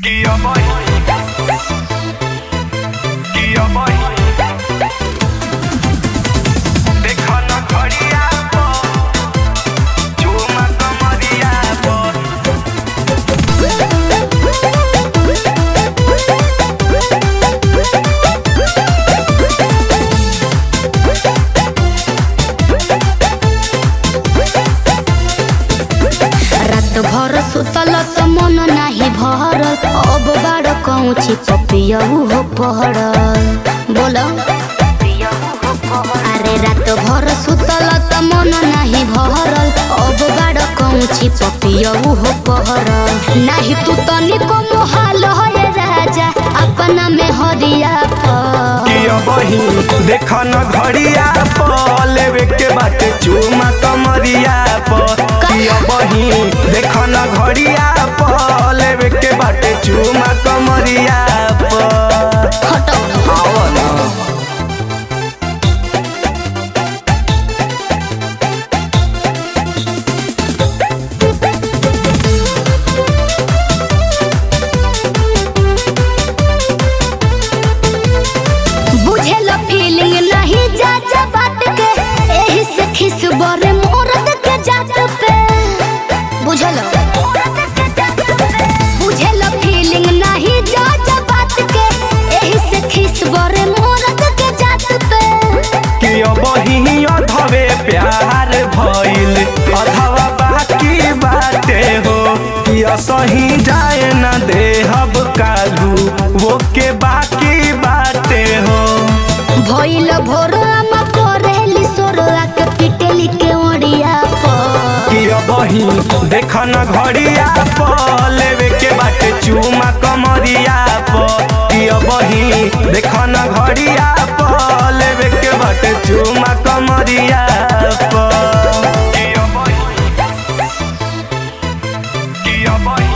Kia boy. Kia boy. देखो न घड़िया पर, झूमा कमरिया पर। रात भर सुतल त मन नाही भरल अब बाड़ कौची पपियहु हो पहरल बोल अरे रात भर सुतल त मन नाही भरल अब बाड़ कौची पपियहु हो पहरल नाही तू तनिको मोहाल है राजा अपना में हरिया पर किया बही देखा न घड़िया पर लेवे के बाटे चूमा कमरिया पर किया बही देखा न घड़िया पर लेवे के बाटे चूमा कमरिया पर हटो आओ ना बुझेल फीलिंग नहीं जा जा बात के एही से खिस बरे मोरद के जात पे बुझल बुझेल फीलिंग नहीं जा जा बात के एही से खिस बरे मोरद के जात पे किया बही अधवे प्यार भइल अधवा बाकी बाटे हो किया सही जाए न देहब कालू वो के बाकी बाटे हो भइल भोरवा करेली सोरवा के पिटेली के ओड़िया पर किया बही देखा न घड़िया पर लेवे के बाटे चूमा कमरिया पर किया बही देखा न घड़िया पर लेवे के बाटे चूमा कमरिया पर किया बही किया बही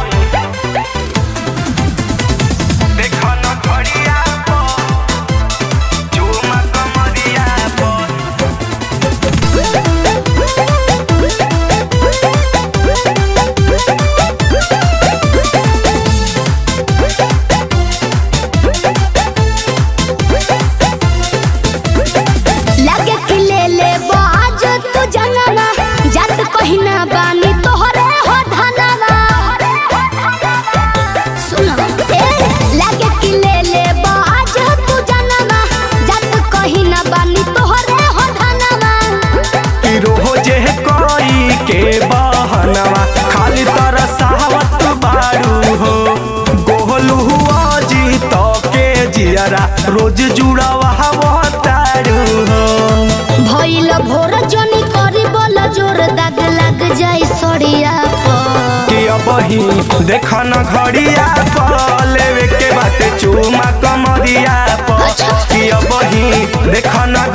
देखा न घड़िया पर चूमा कमरिया पर लगे कि ले ले बाज तू जंगना जात कहिना बानी तोहरे हो धनवा सुनो ए लगे कि ले ले बाज तू जंगना जात कहिना बानी तोहरे हो धनवा कि रोजे कोई के बहनवा खाली तरसावत बारू हो गोहलू जी तो के जियरा रोज जुड़ावा तारू हो भइल भोर जनी करी बोल जोर दाग लग जाई सड़िया पर कि अबही देखा न घड़िया पर लेवे के बाटे चूमा कमरिया पर अच्छा। कि अबही देखा न